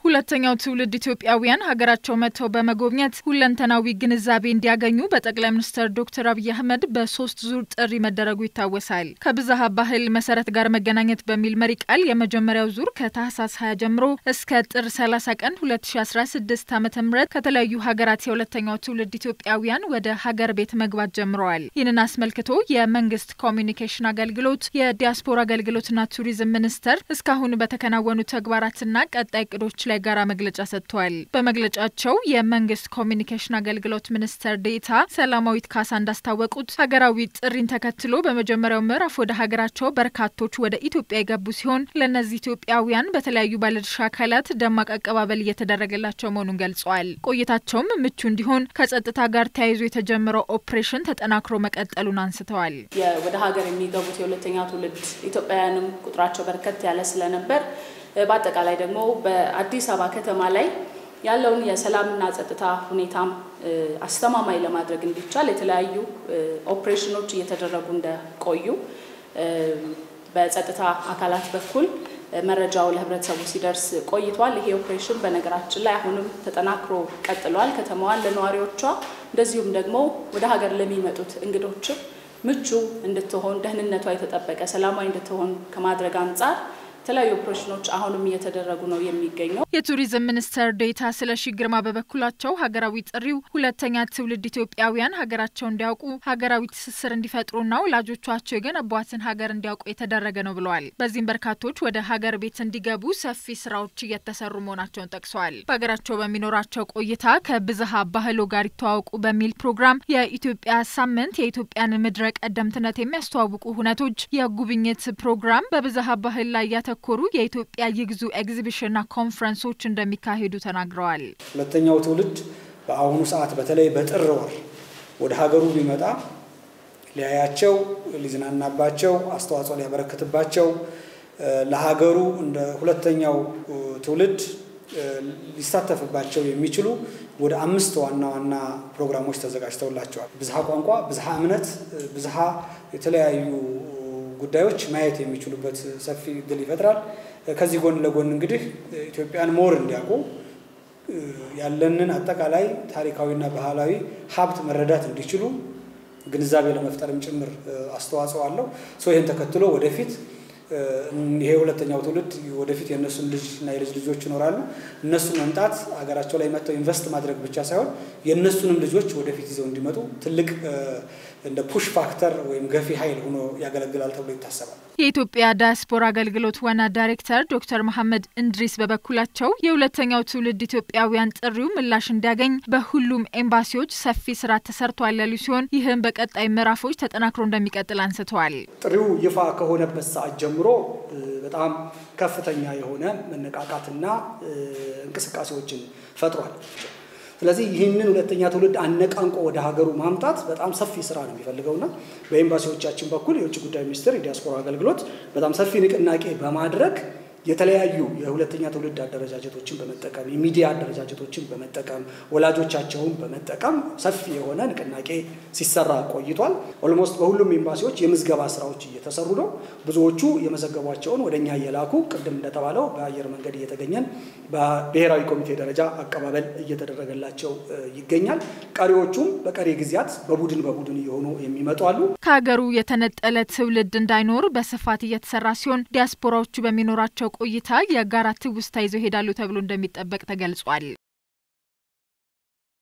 ሁለተኛው ትውልድ ኢትዮጵያውያን ሀገራቸው መጥተው በመጎብኘት ሁለንተናዊ ግንዛቤ እንዲያገኙ በጠቅላይ ሚኒስትር ዶክተር አብይ አህመድ በሶስት ዙር ጥሪ መደረጉ ይታወሳል። ከብዝሃ ባህል መሰረት ጋር መገናኘት በሚል መሪ ቃል የመጀመሪያው ዙር ከታህሳስ 20 ጀምሮ እስከ ጥር 30 ቀን 2016 ዓ ም ከተለያዩ ሀገራት የሁለተኛው ትውልድ ኢትዮጵያውያን ወደ ሀገር ቤት መግባት ጀምረዋል። ይህንን አስመልክቶ የመንግስት ኮሚዩኒኬሽን አገልግሎት፣ የዲያስፖራ አገልግሎትና ቱሪዝም ሚኒስቴር እስካሁን በተከናወኑ ተግባራትና ቀጣይ እቅዶች ላይ ጋራ መግለጫ ሰጥተዋል። በመግለጫቸው የመንግስት ኮሚኒኬሽን አገልግሎት ሚኒስትር ዴኤታ ሰላማዊት ካሳ እንዳስታወቁት ሀገራዊ ጥሪን ተከትሎ በመጀመሪያው ምዕራፍ ወደ ሀገራቸው በርካቶች ወደ ኢትዮጵያ የገቡ ሲሆን ለእነዚህ ኢትዮጵያውያን በተለያዩ ባለድርሻ አካላት ደማቅ አቀባበል እየተደረገላቸው መሆኑን ገልጸዋል። ቆይታቸውም ምቹ እንዲሆን ከጸጥታ ጋር ተያይዞ የተጀመረው ኦፕሬሽን ተጠናክሮ መቀጠሉን አንስተዋል። ወደ ሀገር የሚገቡት የሁለተኛ ትውልድ ኢትዮጵያውያንም ቁጥራቸው በርከት ያለ ስለነበር በአጠቃላይ ደግሞ በአዲስ አበባ ከተማ ላይ ያለውን የሰላምና ጸጥታ ሁኔታም አስተማማኝ ለማድረግ እንዲቻል የተለያዩ ኦፕሬሽኖች እየተደረጉ እንደቆዩ በጸጥታ አካላት በኩል መረጃው ለሕብረተሰቡ ሲደርስ ቆይቷል። ይሄ ኦፕሬሽን በነገራችን ላይ አሁንም ተጠናክሮ ቀጥሏል። ከተማዋን ለነዋሪዎቿ እንደዚሁም ደግሞ ወደ ሀገር ለሚመጡት እንግዶችም ምቹ እንድትሆን ደህንነቷ የተጠበቀ ሰላማዊ እንድትሆን ከማድረግ አንጻር የተለያዩ ኦፕሬሽኖች አሁንም እየተደረጉ ነው የሚገኘው። የቱሪዝም ሚኒስትር ዴኤታ ስለሺ ግርማ በበኩላቸው ሀገራዊ ጥሪው ሁለተኛ ትውልድ ኢትዮጵያውያን ሀገራቸው እንዲያውቁ ሀገራዊ ትስስር እንዲፈጥሩና ወላጆቻቸው የገነቧትን ሀገር እንዲያውቁ የተደረገ ነው ብለዋል። በዚህም በርካቶች ወደ ሀገር ቤት እንዲገቡ ሰፊ ስራዎች እየተሰሩ መሆናቸውን ጠቅሰዋል። በሀገራቸው በሚኖራቸው ቆይታ ከብዝሃ ባህሎ ጋር ይተዋወቁ በሚል ፕሮግራም የኢትዮጵያ ሳምንት የኢትዮጵያን ምድረ ቀደምትነት የሚያስተዋውቁ ሁነቶች የጉብኝት ፕሮግራም በብዝሃ ባህል ላይ ያተ ኮሩ የኢትዮጵያ ይግዙ ኤግዚቢሽንና ኮንፈረንሶች እንደሚካሄዱ ተናግረዋል። ሁለተኛው ትውልድ በአሁኑ ሰዓት በተለይ በጥር ወር ወደ ሀገሩ ቢመጣ ሊያያቸው፣ ሊዝናናባቸው፣ አስተዋጽኦ ሊያበረክትባቸው ለሀገሩ እንደ ሁለተኛው ትውልድ ሊሳተፍባቸው የሚችሉ ወደ አምስት ዋና ዋና ፕሮግራሞች ተዘጋጅተውላቸዋል። ብዝሃ ቋንቋ፣ ብዝሃ እምነት፣ ብዝሃ የተለያዩ ጉዳዮች ማየት የሚችሉበት ሰፊ እድል ይፈጥራል። ከዚህ ጎን ለጎን እንግዲህ ኢትዮጵያን ሞር እንዲያውቁ ያለንን አጠቃላይ ታሪካዊና ባህላዊ ሀብት መረዳት እንዲችሉ ግንዛቤ ለመፍጠርም ጭምር አስተዋጽኦ አለው። ሶ ይህን ተከትሎ ወደፊት ይሄ ሁለተኛው ትውልድ ወደፊት የእነሱን ልጅ እና የልጅ ልጆች ይኖራሉ። እነሱ መምጣት ሀገራቸው ላይ መጥተው ኢንቨስት ማድረግ ብቻ ሳይሆን የእነሱንም ልጆች ወደፊት ይዘው እንዲመጡ ትልቅ እንደ ፑሽ ፋክተር ወይም ገፊ ኃይል ሆኖ ያገለግላል ተብሎ ይታሰባል። የኢትዮጵያ ዳያስፖራ አገልግሎት ዋና ዳይሬክተር ዶክተር መሐመድ እንድሪስ በበኩላቸው የሁለተኛው ትውልድ ኢትዮጵያውያን ጥሪው ምላሽ እንዲያገኝ በሁሉም ኤምባሲዎች ሰፊ ስራ ተሰርቷል ያሉ ሲሆን ይህም በቀጣይ ምዕራፎች ተጠናክሮ እንደሚቀጥል አንስተዋል። ጥሪው ይፋ ከሆነበት ሰዓት ጀምሮ በጣም ከፍተኛ የሆነ መነቃቃትና እንቅስቃሴዎችን ፈጥሯል። ስለዚህ ይህንን ሁለተኛ ትውልድ አነቃንቆ ወደ ሀገሩ ማምጣት በጣም ሰፊ ስራ ነው የሚፈልገውና በኤምባሲዎቻችን በኩል የውጭ ጉዳይ ሚኒስቴር የዲያስፖራ አገልግሎት በጣም ሰፊ ንቅናቄ በማድረግ የተለያዩ የሁለተኛ ትውልድ አደረጃጀቶችን በመጠቀም የሚዲያ አደረጃጀቶችን በመጠቀም ወላጆቻቸውን በመጠቀም ሰፊ የሆነ ንቅናቄ ሲሰራ ቆይቷል። ኦልሞስት በሁሉም ኤምባሲዎች የምዝገባ ስራዎች እየተሰሩ ነው። ብዙዎቹ የመዘገቧቸውን ወደ እኛ እየላኩ ቅድም እንደተባለው በአየር መንገድ እየተገኘን በብሔራዊ ኮሚቴ ደረጃ አቀባበል እየተደረገላቸው ይገኛል። ቀሪዎቹም በቀሪ ጊዜያት በቡድን በቡድን እየሆኑ የሚመጡ አሉ። ከሀገሩ የተነጠለ ትውልድ እንዳይኖር በስፋት እየተሰራ ሲሆን ዲያስፖራዎቹ በሚኖራቸው ቆይታ የጋራ ትውስታ ይዘው ይሄዳሉ ተብሎ እንደሚጠበቅ ተገልጿል።